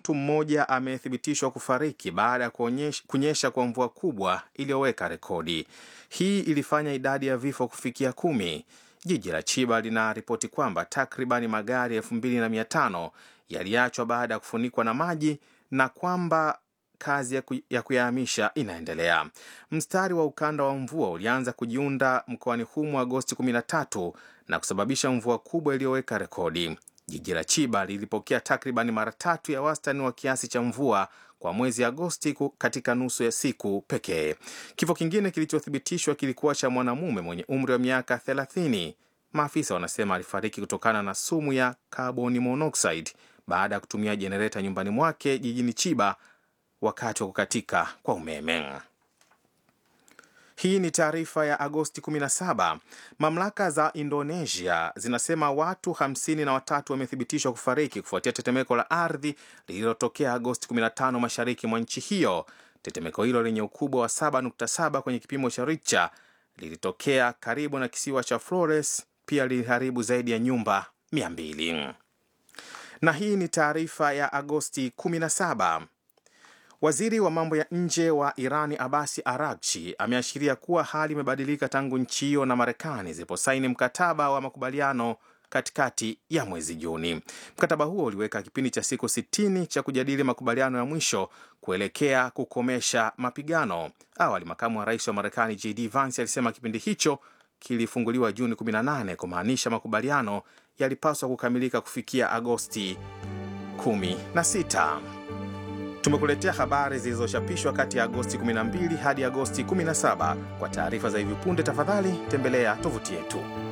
mtu mmoja amethibitishwa kufariki baada ya kunyesha kwa mvua kubwa iliyoweka rekodi. Hii ilifanya idadi ya vifo kufikia kumi. Jiji la Chiba linaripoti kwamba takribani magari elfu mbili na mia tano yaliachwa baada ya kufunikwa na maji na kwamba kazi ya kuyahamisha inaendelea. Mstari wa ukanda wa mvua ulianza kujiunda mkoani humo Agosti 13 na kusababisha mvua kubwa iliyoweka rekodi. Jiji la Chiba lilipokea takribani mara tatu ya wastani wa kiasi cha mvua kwa mwezi Agosti katika nusu ya siku pekee. Kifo kingine kilichothibitishwa kilikuwa cha mwanamume mwenye umri wa miaka 30. Maafisa wanasema alifariki kutokana na sumu ya carbon monoxide baada ya kutumia jenereta nyumbani mwake jijini Chiba wakati wa kukatika kwa umeme. Hii ni taarifa ya Agosti 17. Mamlaka za Indonesia zinasema watu hamsini na watatu wamethibitishwa kufariki kufuatia tetemeko la ardhi lililotokea Agosti 15 mashariki mwa nchi hiyo. Tetemeko hilo lenye ukubwa wa 7.7 kwenye kipimo cha Richter lilitokea karibu na kisiwa cha Flores, pia liliharibu zaidi ya nyumba 200. Na hii ni taarifa ya Agosti 17. Waziri wa mambo ya nje wa Irani Abasi Aragchi ameashiria kuwa hali imebadilika tangu nchi hiyo na Marekani ziliposaini mkataba wa makubaliano katikati ya mwezi Juni. Mkataba huo uliweka kipindi cha siku 60 cha kujadili makubaliano ya mwisho kuelekea kukomesha mapigano. Awali, makamu wa rais wa Marekani JD Vance alisema kipindi hicho kilifunguliwa Juni 18 kumaanisha makubaliano yalipaswa kukamilika kufikia Agosti 16. Tumekuletea habari zilizochapishwa kati ya Agosti 12 hadi Agosti 17. Kwa taarifa za hivi punde, tafadhali tembelea tovuti yetu.